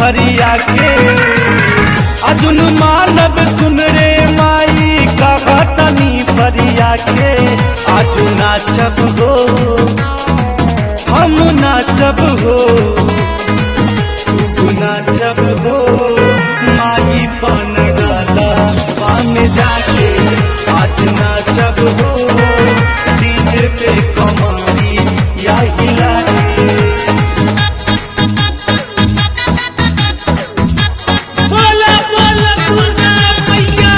हरिया के अजुन मानव सुन रे माई कहतनी परिया के आजू नाचब हो हम नाचब हो तू नाचब हो माई पान डाला पान जाके आज नाचब हो डीजे पे कमाई या हिला के बोला बोला दुर्गा मैया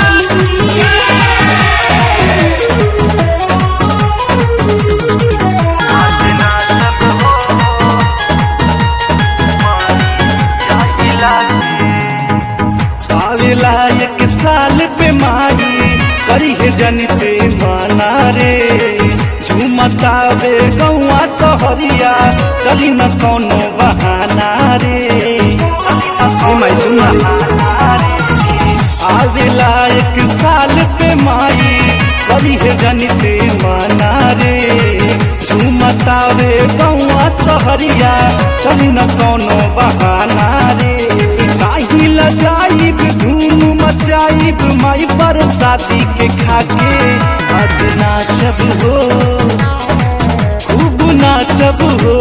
आवेला एक साल पे माई करी है जनते माना रे झूमतावे गौआ सहरिया चली न कोनो बहाना रे ए माई सुना आवेला एक साल पे माई करी है जनते माना रे झूमतावे गौआ सहरिया चली न कोनो बहाना रे काहि लजाइब धूम मचाइब माई पर शादी के खाके आज नाचब हो खूब नाचब हो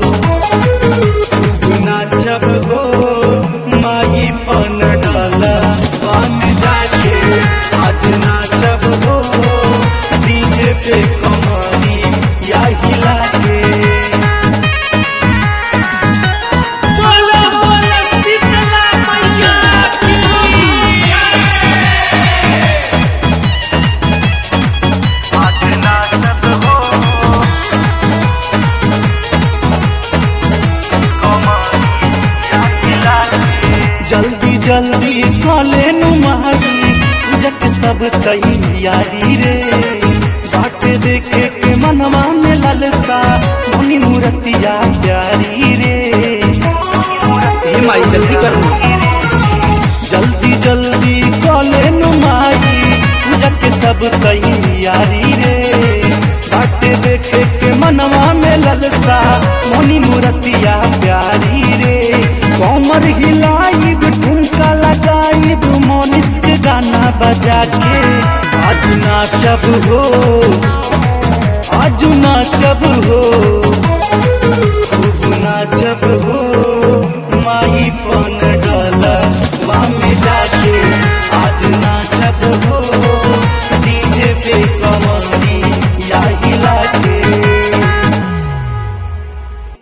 खूब नाचब हो माई पन डाला पान जाके आज नाचब हो डीजे पे कमानी या हिला के बोला बोला शीतला मैया की जल्दी जल्दी कले नुमारी जक सब तैयारी रे बाटे देखे के मनवा में ललसा मनी मूर्तिया प्यारी रे हे माई जल्दी कर जल्दी जल्दी कले नुमारी जक सब तैयारी रे बाटे देखे के मनवा में ललसा मनी मूर्तिया प्यारी रे कमर हिलाइब ठुमका लगाइब मोनिस के गाना बजा के आज नाचब हो आज नाचब हो खूब नाचब हो माई पन डाला में जाके आज नाचब हो डीजे पे कमर